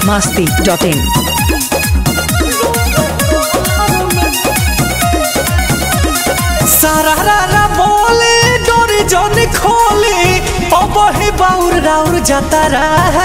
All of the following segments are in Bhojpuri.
masti.in. सारा रारा बोले डोरी जन खोले अब ही बाउर राउर जाता रहा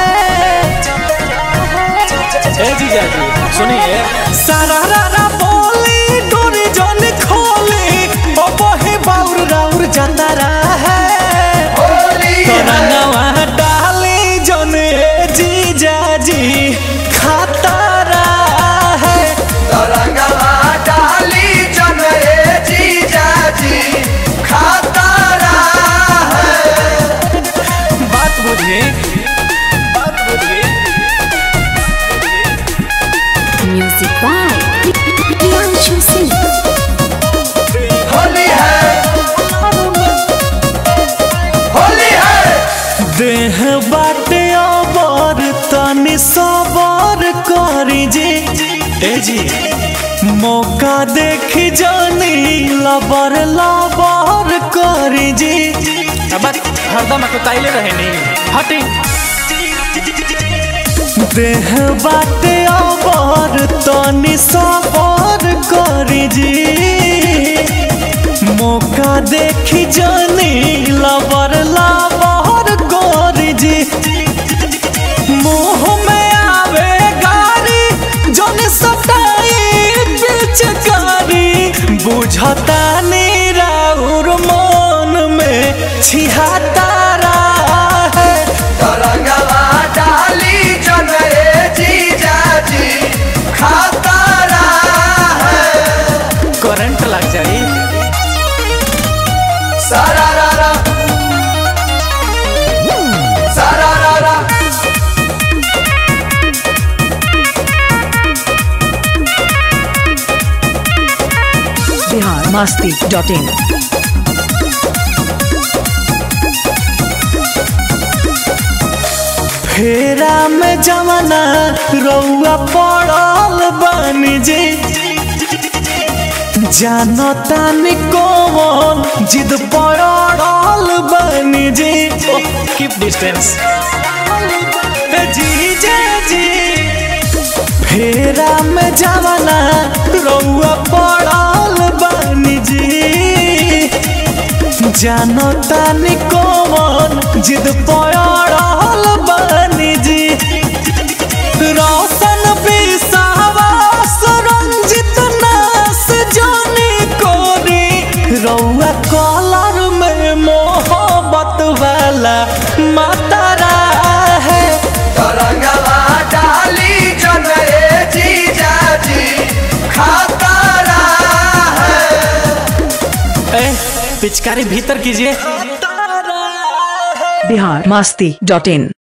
ए जीजा जी सुनिए सारा रारा बोले डोरी जन खोले अब ही बाउर राउर जाता रहा तोरा नवा डाले जन ए जीजा जी खाता रहा तरंगवा डाली जन ए जीजाजी खाता रहा है बात बुझिए बात बुझिए Music by Priyanshu Singh. Holi है होली है देह बाटे अबर तनी सबर करी जी ए जी मौका देखी जानी लबर लबर करी जी अब बात हरदम कुताइले रहे नहीं हटी देह बाटे अबर तनी सबर करी जी मौका देखी जानी लबर लबर करी जी मुंह में आवे गारी जन सताई पिचकारी बुझता राउर मन में छिहाता है तरंगवा डाली जन ए जीजाजी खाता रहा है करंट लग जाई सारा रारा सारा रारा Bihar masti.in. फेरा में जमाना रउआ पड़ल बानी जी जानो तानी कौन जिद पड़ल बानी जी कीप डिस्टेंस जी जे जी फेरा में जमाना रउआ पड़ल बानी जी जानो तानी कौन जिद पड़ल बानी जी रोशन विश्वास रंजित नास जानी कोरी रउआ कॉलर में मोहब्बत वाला मातारा है तरंगवा डाली जन ए जीजाजी खाता रहा है ए पिचकारी भीतर कीजिए Bihar masti.in.